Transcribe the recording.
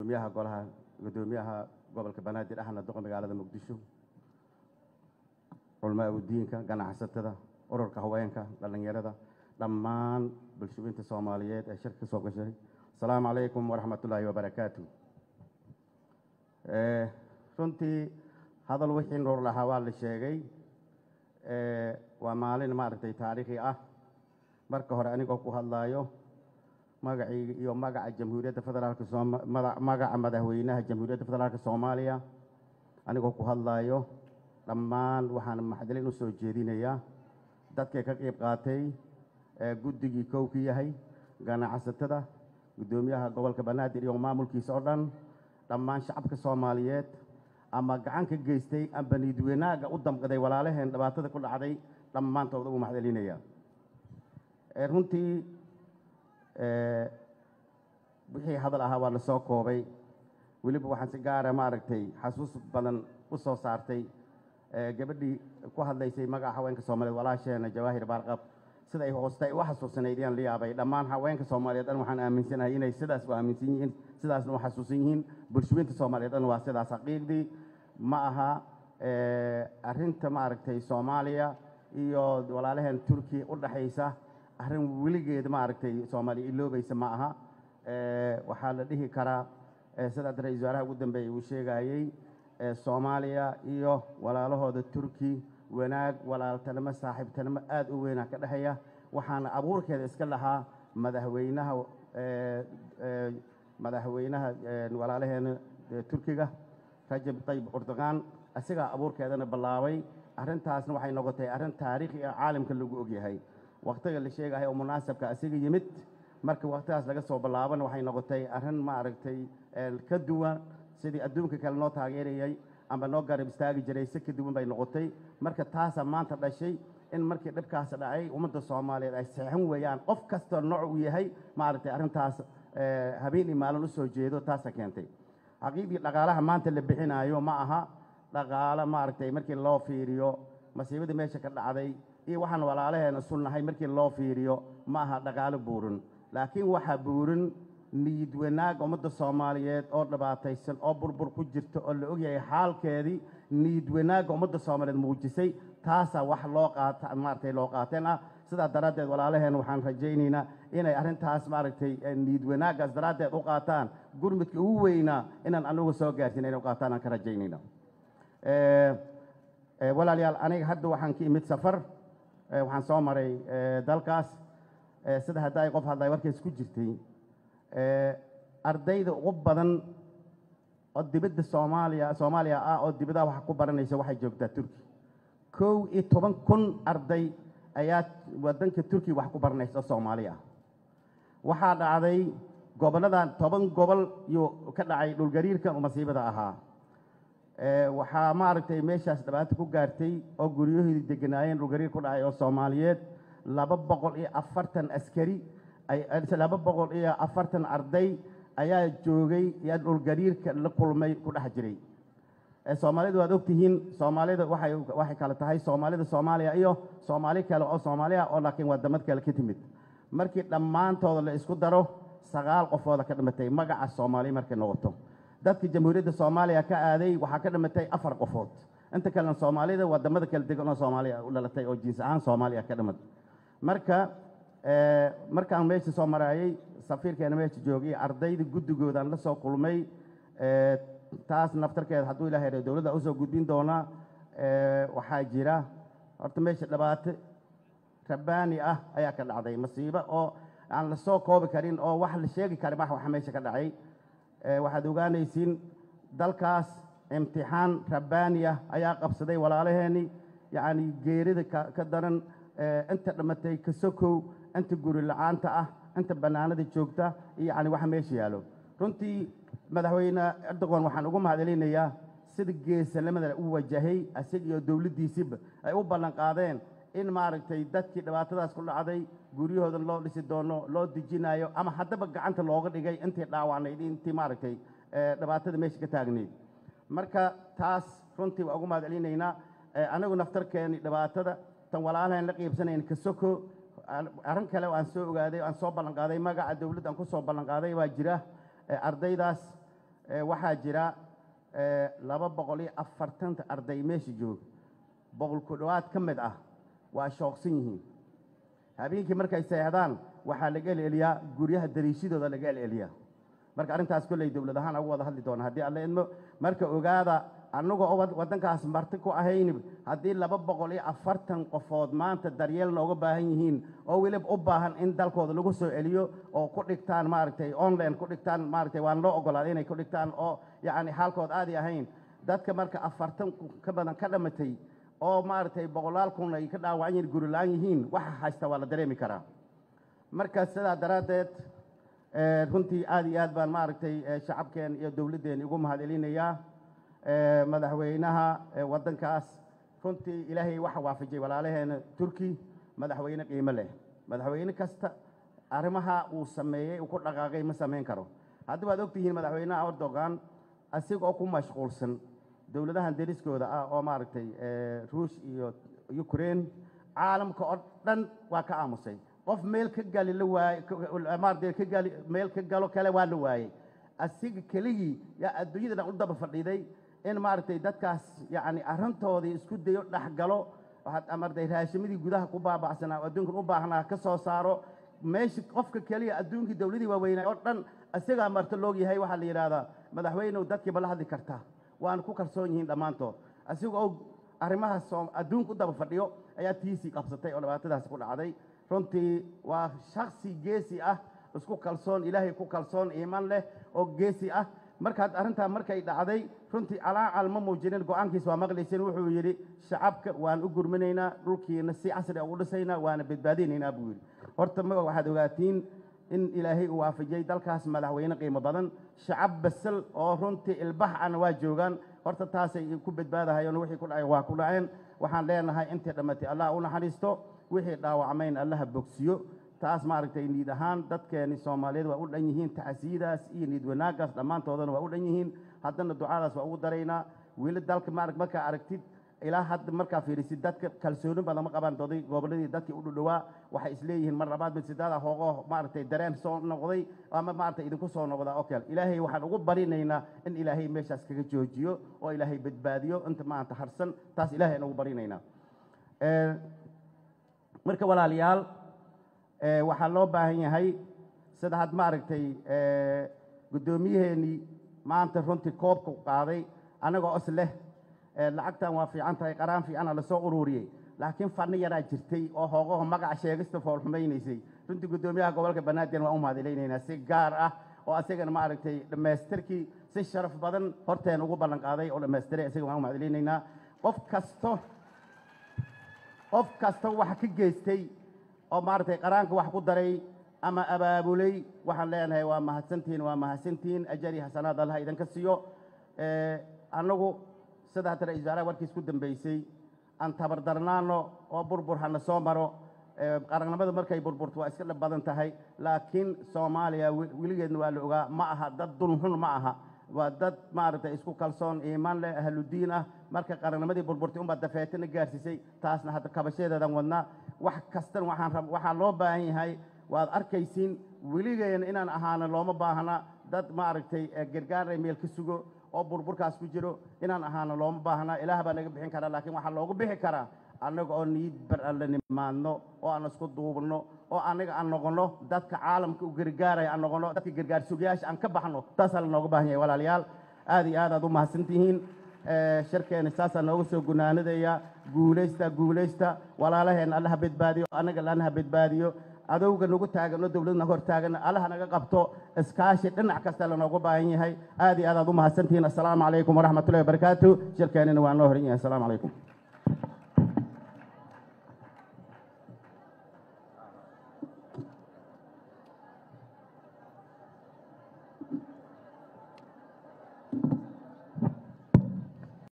guddoomiyaha golaha guddoomiyaha gobolka banaadir ahna duqa magaalada muqdisho culmaa udiinka ganacsatada ururka haweenka dhallinyarada dhammaan bulshooyinta soomaaliyeed ee shirka ka soo gashay asalaamu calaykum waraxmatullaahi wabarakaatu runtii hadal wixii nuur lahaa waa la sheegay waa maalin maaragtay taariikhi ah marka hore anigoo ku hadlaayo magacii iyo magaca jamhuuriyadda federaalka sooma magaca madaxweynaha jamhuuriyadda federaalka soomaaliya anigoo ku hadlaayo dhammaan waxaan maxdalin u soo jeedinayaa dadkay ka qayb qaatay guddigii kow ka yahay ganacsatada guddoomiyaha gobolka banaadir iyo maamulkiisa oo dhan dhammaan shacabka soomaaliyeed ama gacan ka geystay amba niidwanaaga u damqaday walaalaheen dhibaatada ku dhacday dhammaantood ugu maxdalinaya runtii wixii hadal ahaa waa la soo koobay weliba waxaan si gaara maaragtay xasuus badan u soo saartay gabadhii ku hadlaysay magaca haweenka soomaaliyeed walaasheena jawaahir baarqab sida ay hoostay u xasuusanayd yaan la yaabay dhammaan haweenka soomaaliyeed dhan waxaan aaminsanahay inay sidaas u aaminsan yihiin sidaasna u xasuusan yihiin bulshooyinta soomaaliyeed dhan waa sidaas xaqiiqdii ma aha arrinta maaragtay soomaaliya iyo walaalaheen turkiya u dhaxaysa arrin weligeed maaragtay soomaaliya iloobaysa ma aha waxaa la dhihi karaa sidaad ra-iisul wasaaraha ugu dambeeyey uu sheegayey soomaaliya iyo walaalahooda turki wanaag walaaltanimo saaxiibtanimo aada u weynaa ka dhexeeya waxaana abuurkeeda iska lahaa madaxweynaha madaxweynaha walaalaheena turkiga rajab tayyib erdogan isagaa abuurkeedana bilaabay arrintaasna waxay noqotay arrin taariikhi ah caalamka lagu ogyahay wakhtiga la sheegahay oo munaasabka isaga yimid marka wakhtigaas laga soo bilaabana waxay noqotay arrin maaragtay ka duwan sidii adduunka kale noo taageerayay amba noo garab istaagi jiray si ka duwan bay noqotay marka taasaa maanta dhashay in markii dhibkaas dhacay ummadda soomaaliyeed ay saxan weeyaan qof kastoo nooc uu yahay maaragtay arrintaas habeen iyo maalin u soo jeedo taasa keentay xaqiiqdii dhaqaalaha maanta la bixinaayo ma aha dhaqaalo maaragtay markii loo fiiriyo masiibadii meesha ka dhacday iyo waxaan walaalaheena sunnahay markii loo fiiriyo ma aha dhaqaalo buurin laakiin waxaa buurin niyid wanaag ummadda soomaaliyeed oo dhibaataysan oo burbur ku jirta oo la ogyahay xaalkeedii niyid wanaagga ummadda soomaaliyeed muujisay taasaa wax loo qaata maaragtay loo qaateen ah sidaa daraaddeed walaalaheen waxaan rajaynaynaa inay arrintaas maaragtay niyid wanaaggaas daraaddeed u qaataan gurmudka ugu weynaa inaan anagu soo gaarsiin inay u qaataan aan ka rajaynayna walaalayaal aniga hadda waxaan ka imid safar waxaan soo maray dalkaas sida hadda ay qof hadlay warkays ku jirtay ardayda ugu badan oo dibadda soomaaliya soomaaliya ah oo dibadaha wax ku baranaysa waxay joogtaa turki kow iyo toban kun arday ayaa waddanka turkiya wax ku baranaysa oo soomaali ah waxaa dhacday gobolladan toban gobol yuu ka dhacay dhulgariirka masiibada ahaa waxaa maaragtay meeshaas dhibaato ku gaartay oo guryahoodii deganaayeen dhulgariir ku dhacay oo soomaaliyeed laba boqol iyo afartan askari laba boqol iyo afartan arday ayaa joogay yaa dhulgariirka la kulmay ku dhex jiray soomaalida waad ogtihiin soomaalida waxay waxay kale tahay soomaalida soomaaliya iyo soomaali kale oo soomaaliya oo laakiin wadamad kale ka timid markii dhammaantooda la isku daro sagaal qofooda ka dhimatay magaca soomaaliya markay noqoto dadka jamhuuriyadda soomaaliya ka aaday waxaa ka dhimatay afar qofood inta kalena soomaalida wadamada kala degan oo soomaaliya u dhalatay oo jiins ahaan soomaaliya ka dhimad marka markaan meesha soo maraayey safiirkeena meesha joogay ardayda guddigoodaan la soo kulmay taas naftarkeeda hadduu ilahay ra dowladda usoo gudbin doonaa waxaa jira horta meesha dhibaato rabbaani ah ayaa ka dhacday masiibo oo aan la soo koobi karin oo wax la sheegi karin wax waxa meesha ka dhacay waxaad ogaanaysiin dalkaas imtixaan rabbaani ah ayaa qabsaday walaalaheeni yacni geerida ka daran inta dhimatay ka sokow inta guri la-aanta ah inta bannaanada joogta iyo yacni waxa meesha yaalo runtii madaxweyne erdogan waxaan ugu mahadcelinayaa sida geesanimada u wajahay isaga iyo dowladdiisiba ay u ballan qaadeen in maaragtay dadkii dhibaatadaas ku dhacday guryahooda loo dhisi doono loo dejinayo ama haddaba gacanta looga dhigay intii dhaawacnayd intii maaragtay dhibaatada meesha ka taagnayd marka taas runtii waa ugu mahadcelinaynaa anagu naftarkeeni dhibaatada tan walaalahan la qiibsanayn ka soko arrin kale aan soo ogaaday aan soo ballanqaaday magaca dowladda aan ku soo ballanqaaday waa jira ardaydaas waxaa jira laba boqol iyo afartanta arday meesha jooga boqol ku dhowaad ka mid ah waa shooqsan yihiin habeenkii markay seexdaan waxaa laga eleliyaa guryaha dariishadooda laga eleliyaa marka arrintaas kolley dowlad ahaan ugu wada hadli doona haddii alla idmo marka ogaada annagoo waddankaas marti ku ahayni haddii laba boqol iyo afartan qofood maanta daryeel nooga baahan yihiin oo weliba u baahan in dalkooda lagu soo celiyo oo ku dhigtaan maaragtay online ku dhigtaan maaragtay waan loo ogolaaday inay ku dhigtaan oo yacni xaalkood aadi ahayn dadka marka afartan ka badan ka dhamatay oo maaragtay boqolaal kun ay ka dhaawacan yihiin guri la-aan yihiin waxa haysta waa la dareemi karaa marka sidaa daraaddeed runtii aad iyo aad baan maaragtay shacabkeen iyo dowladdeen ugu mahad celinayaa madaxweynaha waddankaas runtii ilaahay waxa waafajiyey walaalaheena turki madaxweyne qiimo leh madaxweyne kasta arrimaha uu sameeyey uu ku dhaqaaqay ma samayn karo haddii waad ogtihiin madaxweynaha erdogan asigoo ku mashquulsan dowladahan deriskooda ah oo maaragtay ruush iyo ukraine caalamka oo dhan waa ka aamusay qof meel ka gali la waaye maaragtay ka gali meel ka galo kale waa la waayey asiga keligii yaa adduunyada dhan u daba fadhiiday in maaragtay dadkaas yacni arrintoodii isku dayo dhex galo maaragtay raashimadii gudaha ku baabacsanaa adduunkan u baahnaa ka soo saaro meesha qofka keliya adduunkii dowladii waaweynaa oo dhan isagaa marta loog yahay waxaa la yidhahdaa madaxweynew dadkiiba la hadli kartaa waana ku kalsoon yihiin dhammaantood isaga oo arrimahaas adduunka u daba fadhiyo ayaa tiisii qabsatay oo dhibaatadaasi ku dhacday runtii waa shaksi geesi ah isku kalsoon ilaahay ku kalsoon iiman leh oo geesi ah markaad arrintaa markay dhacday runtii calaacal ma muujinin go-aankiisa waa maqlayseen wuxuu yidhi shacabka waan u gurminaynaa dhulkiina si casri ugu dhisaynaa waana badbaadinaynaa buu yidhi horta ma waxaad ogaatiin in ilaahay uu waafajiyey dalkaas madaxweyne qiimo badan shacab basal oo runtii ilbax ana waa joogaan horta taasay ku badbaadahayeen wixii ku dhacay waa ku dhaceen waxaan leenahay intii dhammatay allah u naxariisto wixii dhaawacmayn allaha bogsiyo taas maaragtay niid ahaan dadkeeni soomaaliyeed waa u dhan yihiin tacsiyidaas iyo niid wanaaggaas dhammaantoodana waa u dhan yihiin haddana ducadaas waa ugu daraynaa weli dalka maarag markaa aragtid ilaa hadda markaa fiirisid dadka kalsooni badan ma qabaan doday gobolladii dadkii u dhudhowaa waxay isleeyihiin mar labaad mid sidaada hoogo maaragtay dareen soo noqday ama maaragtay idinku soo noqdaa oo kale ilaahay waxaan ugu barinaynaa in ilaahay meeshaas kaga joojiyo oo ilaahay badbaadiyo inta maanta harsan taas ilaahay aan ugu barinaynaa marka walaalayaal waxaa loo baahan yahay sida had maaragtay guddoomiyaheenii maanta runtii koobka qaaday annagoo is leh lacagtan waa fiican tahay qaraan fiicana lasoo ururiyey laakiin fadni yaraa jirtay oo hoogaho magaca sheegista foolxumaynaysay runtii guddoomiyaha gobolka banaadir waan u mahadcelaynaynaa si gaar ah oo asagana maaragtay dhammaystirkii si sharaf badan horteen ugu ballan qaaday oo dhammaystiray isaga waan u mahadcelaynaynaa qof kasto qof kasta wax ka geystay oo maaragtay qaraanka wax ku daray ama abaabulay waxaan leenahay waa mahadsantihiin waa mahadsantihiin ajari xasanaad allaha idinka siiyo annagu sida hadda ra-isul wasaaraha warkiis ku dambeysay aan tabardarnaano oo burbur hana soo maro qarannimada markay burburto waa iska dhib badan tahay laakiin soomaaliya weligeedna waa la ogaa ma aha dad dulxun ma aha waa dad maaragtay isku kalsoon iimaan leh ahludiin ah marka qarannimadii burburtay unbaa dafeetana gaarsiisay taasna hadda kabashadeedan wadnaa wax kastan waxaan rab waxaa loo baahan yahay waad arkaysiin weligeena inaan ahaano looma baahna dad maaragtay gargaaray meel ka sugo oo burburkaas ku jiro inaan ahaano looma baahna ilaah baa naga bixin karaa laakiin waxaa loogu bixi karaa annaga oo niid bar alle nimaadno oo aan isku duubno oo annaga aan noqono dadka caalamka u gargaaraya aan noqono dadka gargaar sugayaasha aan ka baxno taasaa la nooga baahan yahay walaalayaal aad iyo aad aad u mahadsantihiin sharkeena saasaa nooga soo gunaanadaya guulaysta guulaysta walaalaheen allaha badbaadiyo annaga lanaha badbaadiyo adowga nagu taagano dowladna hor taagana allaha naga qabto iskaashi dhinac kasta lanoogu baahan yahay aad iyo aad aad u mahadsantihiin assalaamu calaykum waraxmatullahi wabarakaatu shirkeenina waa noo horan yahay assalaamu calaykum